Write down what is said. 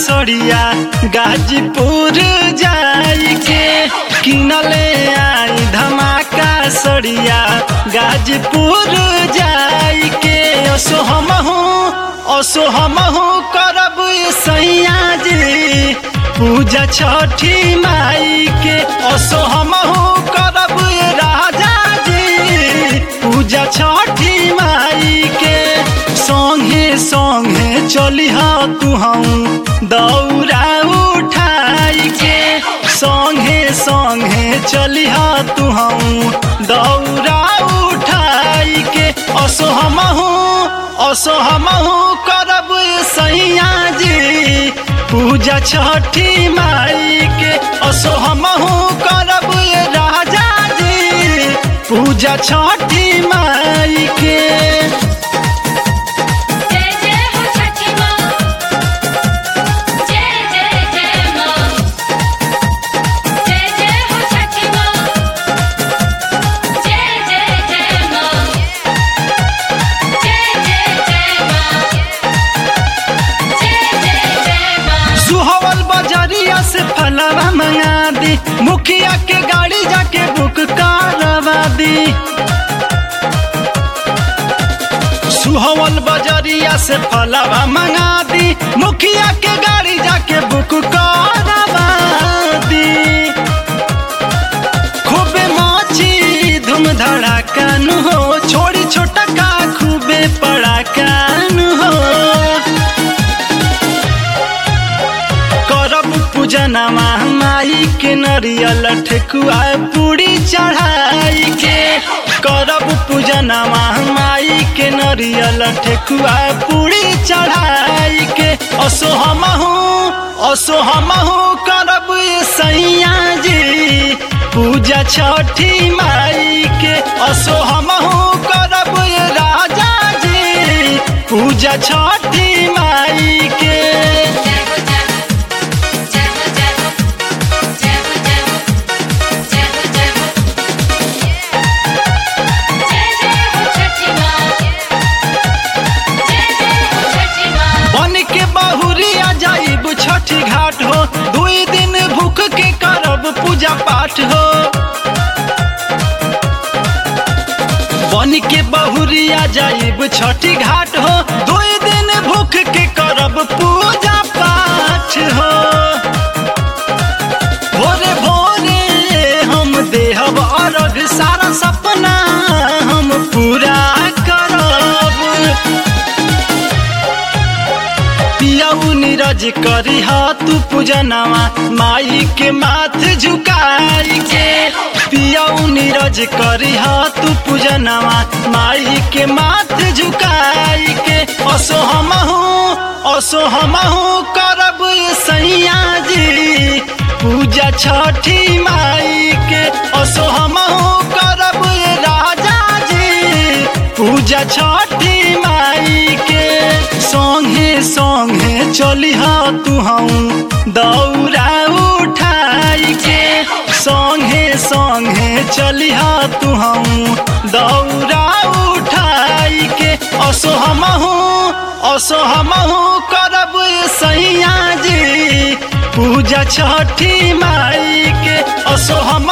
सड़िया गाजीपुर जाई के किनले आई धमाका सड़िया गाजीपुर जाई के असो हमहू असो हमहू करब सैया जी पूजा छठी माई के असो हमहू करब राजा जी पूजा छठी माई के संगे संगे चलिह तू हम दौरा उठाई के संगे संगे चलिह तू हम दौरा उठाई के असो हमहू असो हमहू करब सैया जी पूजा छठी माई के असो हमहू करब राजा जी पूजा छठी माई के जय जय हो छठी माँ जय जय जय माँ जय जय हो छठी माँ जय जय जय माँ जय जय जय माँ जय जय जय माँ सुहवल बजरिया से फलवा मंगा दी मुखिया के गाड़ी जाके बुक करवा दी सुहवल बजरिया से फलवा मंगा दी मुखिया के गाड़ी जाके बुक करवा दी खूबे माची धूम धड़ाका नु हो छोड़ी छोटा का खूबे पड़ाका नु हो करब पूजनमा माई के नरियल ठेकुआ पूरी चढ़ाई के करब पूजनमा माई के नरियल ठेकुआ पूरी चढ़ाई के असो हमहू असो हमहू करब सैया जी पूजा छठी माई के असो हमहू करब राजा जी पूजा छठी माई के जय हो जय हो जय हो जय हो जय हो जय हो जय हो जय जय हो जय जय हो छठी माँ जय जय हो छठी माँ बन के बहुरिया जाइब छठी घाट हो दुई दिन भूख के करब पूजा पाठ हो बन के बहुरिया जाइब छठी घाट हो दुई दिन भूख के करब पूजा पाठ हो भोरे भोरे हम देहब अर्घ सारा सपना हम पूरा करब पियाऊ नीरज करी तू पूजनवा माई के माथ झुकाई के पियाऊ नीरज करी तू पूजनवा माई के माथ झुकाई के असो हमहू असो हमहू करब सैया जी पूजा छठी माई के असो हमहू करब राजा जी पूजा छठी माई के संगे संगे चलिह तू हम दौरा उठाई के संगे संगे चलिह तू हम दौरा उठाई के असो हमहू असो हमहू करब सैया जी पूजा छठी माई के असो हम